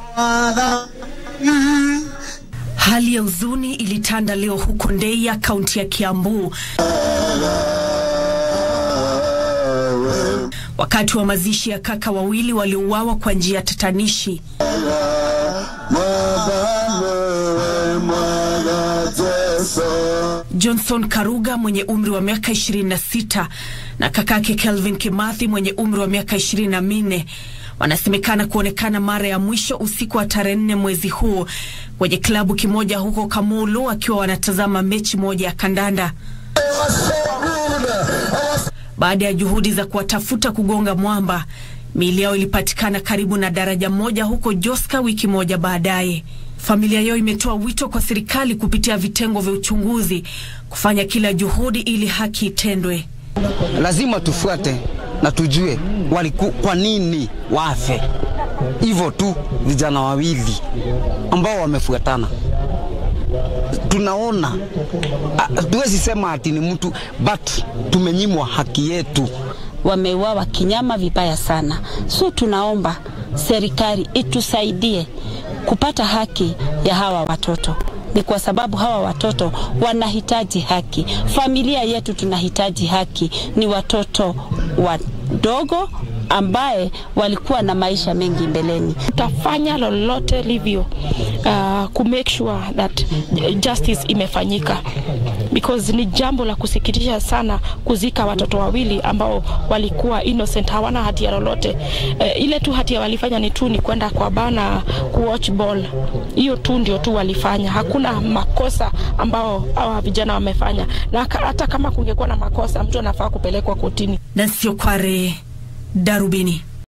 Hali ya huzuni ilitanda leo huko Ndeia, kaunti ya Kiambu, wakati wa mazishi ya kaka wawili waliouawa kwa njia ya tatanishi. Johnson Karuga mwenye umri wa miaka 26 na kakake Kelvin Kimathi mwenye umri wa miaka 24 wanasemekana kuonekana mara ya mwisho usiku wa tarehe nne mwezi huu kwenye klabu kimoja huko Kamulu wakiwa wanatazama mechi moja ya kandanda. Baada ya juhudi za kuwatafuta kugonga mwamba, miili yao ilipatikana karibu na daraja moja huko Joska wiki moja baadaye. Familia yao imetoa wito kwa serikali kupitia vitengo vya uchunguzi kufanya kila juhudi ili haki itendwe. Lazima tufuate na tujue waliku, kwa nini wafe hivyo tu. Vijana wawili ambao wamefuatana, tunaona tuwezi sema ati ni mtu but tumenyimwa haki yetu. Wameuawa kinyama vibaya sana, so tunaomba serikali itusaidie kupata haki ya hawa watoto. Ni kwa sababu hawa watoto wanahitaji haki, familia yetu tunahitaji haki. Ni watoto wadogo ambaye walikuwa na maisha mengi mbeleni. Tutafanya lolote livyo uh, ku make sure that justice imefanyika because ni jambo la kusikitisha sana kuzika watoto wawili ambao walikuwa innocent, hawana hatia lolote. Uh, ile tu hatia walifanya ni tu ni kwenda kwa bana ku watch ball, hiyo tu ndio tu walifanya. Hakuna makosa ambao hawa vijana wamefanya, na hata kama kungekuwa na makosa, mtu anafaa kupelekwa kotini. Nancy Okware, Darubini.